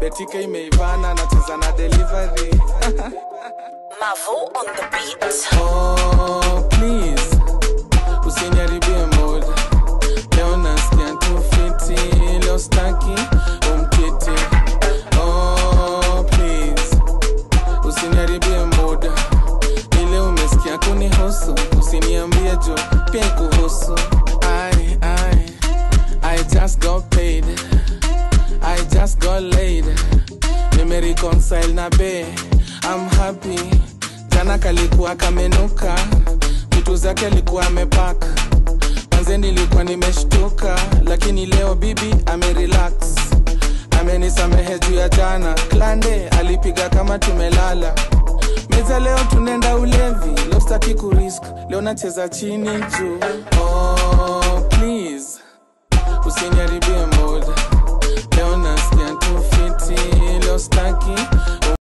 betike imeivana nacheza na delivery Mavo on the beat. oh, please usiniharibie mood leo nasikia tu fiti leo staki umkiti oh, please usiniharibie mood ile umesikia kunihusu usiniambie jo pia kuhusu I, I, I just got paid I just got laid nimereconcile na be I'm happy jana kalikuwa kamenuka vitu zake alikuwa amepaka manze nilikuwa nimeshtuka lakini leo bibi amerelax amenisamehe juu ya jana klande alipiga kama tumelala meza leo tunaenda ulevi leo sitaki kurisk leo nacheza chini juu oh, please usiniharibie